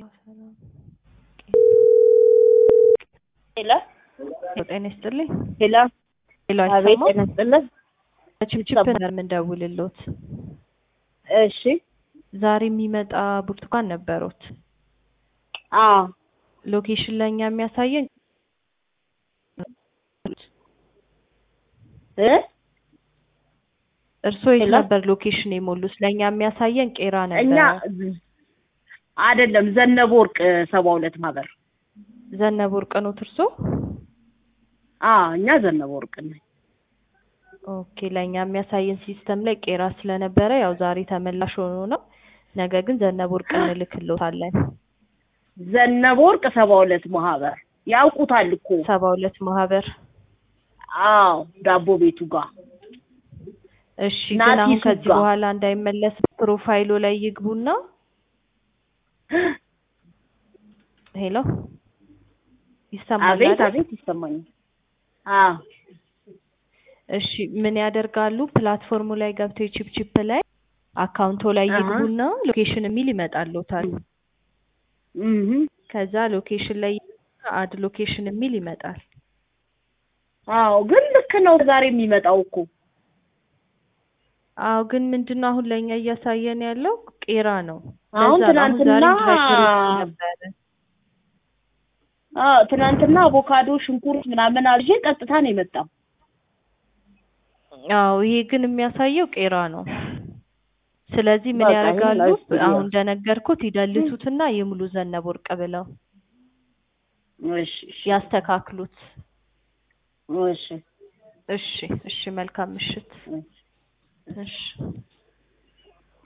ሰላም ሄሎ ጤና ይስጥልኝ። ሄሎ ሄሎ አቤት አይሰማም? ጤና ይስጥልን። ችፕችፕ ነበር የምንደውልሎት። እሺ ዛሬ የሚመጣ ብርቱካን ነበሩት። አዎ ሎኬሽን ለእኛ የሚያሳየን እ እርስዎ የት ሄሎ? ነበር ሎኬሽን የሞሉት? ለእኛ የሚያሳየን ቄራ እኛ ነበረ። አይደለም ዘነበ ወርቅ ሰባ ሁለት ማህበር ዘነበ ወርቅ ኖት እርስዎ? አዎ እኛ ዘነበ ወርቅ ነን። ኦኬ ለእኛ የሚያሳየን ሲስተም ላይ ቄራ ስለነበረ ያው ዛሬ ተመላሽ ሆኖ ነው። ነገ ግን ዘነበ ወርቅ እንልክልዎታለን። ዘነበ ወርቅ ሰባ ሁለት ማህበር ያውቁታል እኮ ሰባ ሁለት ማህበር አዎ ዳቦ ቤቱ ጋር እሺ ናቲ ግን አሁን ከዚህ ሱጋ። በኋላ እንዳይመለስ ፕሮፋይሉ ላይ ይግቡና ሄሎ ይሰማል አቤት አይደል? አቤት ይሰማኛል። አዎ እሺ ምን ያደርጋሉ? ፕላትፎርሙ ላይ ገብተው የቺፕቺፕ ላይ አካውንቶ ላይ አሃ። ይግቡና ሎኬሽን የሚል ይመጣልዎታል። እህ ከዛ ሎኬሽን ላይ አድ ሎኬሽን የሚል ይመጣል። አዎ ግን ልክ ነው ዛሬ የሚመጣው እኮ አዎ ግን ምንድነው አሁን ለእኛ እያሳየን ያለው ቄራ ነው። አሁን ለዛ ነው አሁን ዛሬ ትናንትና ድራይቨሮች ነበረ። አዎ ትናንትና አቮካዶ፣ ሽንኩርት ምናምን አልዤ ቀጥታ ነው የመጣው። አዎ ይሄ ግን የሚያሳየው ቄራ ነው። ስለዚህ ምን በቃ ይሄን ያደርጋሉ? ላይፍ ቪዲዮ አሁን እንደነገርኩት ይደልቱትና ይሙሉ ዘነበ ወርቅ ብለው እሺ እሺ ያስተካክሉት። እሺ እሺ እሺ መልካም ምሽት። እሺ እሺ